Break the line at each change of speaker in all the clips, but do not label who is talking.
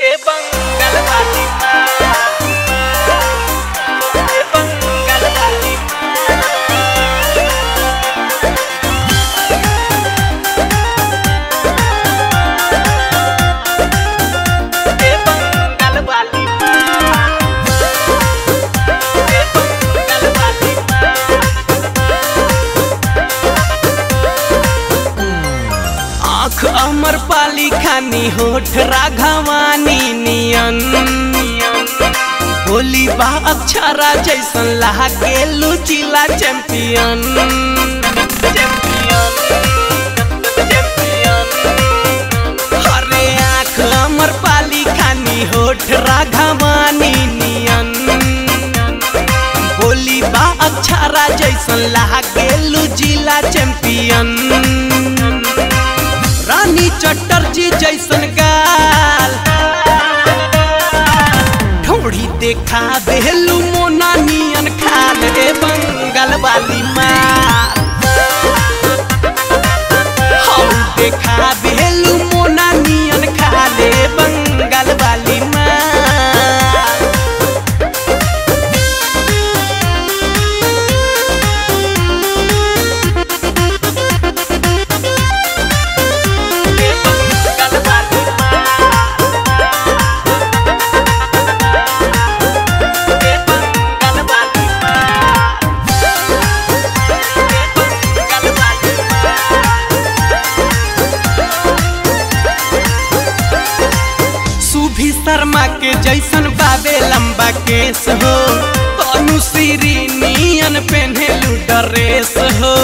ए बंगल वाली माँ ए बंगल वाली माँ ए बंगल वाली माँ ए बंगल वाली आँख अमर पाली खानी होठ राघवानी नियन होली बा अक्षरा जैसन लागे लुचिला चैंपियन अरे आँख अमर पाली खानी होठ राघवानी नियन होली बा अक्षरा जैसन लागे लुचिला चैंपियन रानी चटर्जी जैसन गाल ठोड़ी देखा बेलू मोना नियन खाल ए बंगाल वाली माल हम देखा बेलू मोना नियन खाल ए बंगाल वाली माल ए बंगाल वाली ए बंगाल वाली ए बंगाल वाली सुभी शर्मा के जैसन बाबे लंबा केस हो अनुश्री नियन पेन्हेलू ड्रेस हो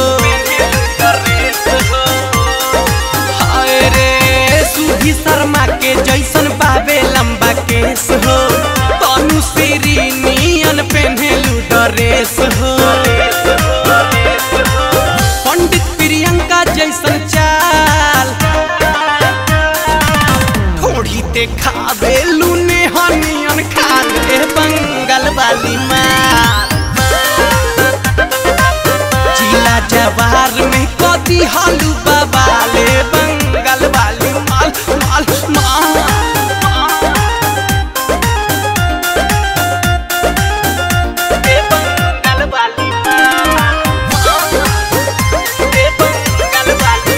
हाय रे सुभी शर्मा के जैसन बाबे लंबा केस हो अनुश्री नियन पेन्हेलू ड्रेस हो पंडित प्रियंका जैसन चाल थोड़ी देखावे लूने हनियन खाल ए बंगाल वाली माल जिला जवार में कदी हालू बाबाले बंगाल वाली माल माल माल ए बंगाल वाली माल ए बंगाल वाली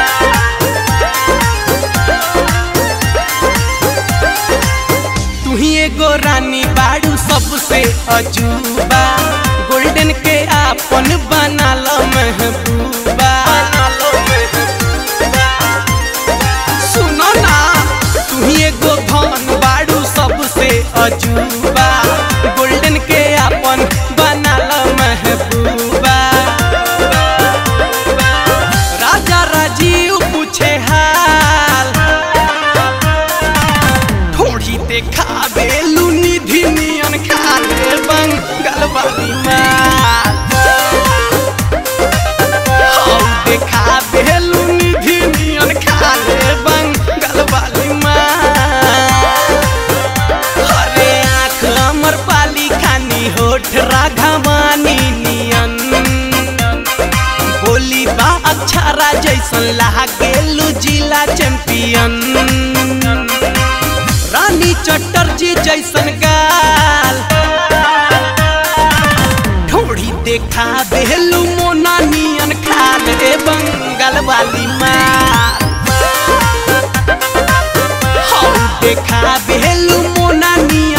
तू ही एगो रानी बाड़ू सबसे अजूबा गोल्डन के आपन बना लो महबूबा सुनो ना तू ही एगो धन बाड़ू सबसे अजूबा गोल्डन के आपन बना लो महबूबा राजा राजीव पूछे हाल थोड़ी देखावे लूनी धिनियन खाले बंगाल वाली माल हम देखावे लूनी धिनियन खाले बंगाल वाली माल अरे आँख अमर पाली खानी होठ राघवानी नियन बोली बा अक्षरा जैसन लागे लुजिला चैंपियन रानी चटर्जी जैसन गाल ठोड़ी देखा बेलू मोना नियन खाल ए बंगाल वाली माल हम देखा बेलू मोना नियन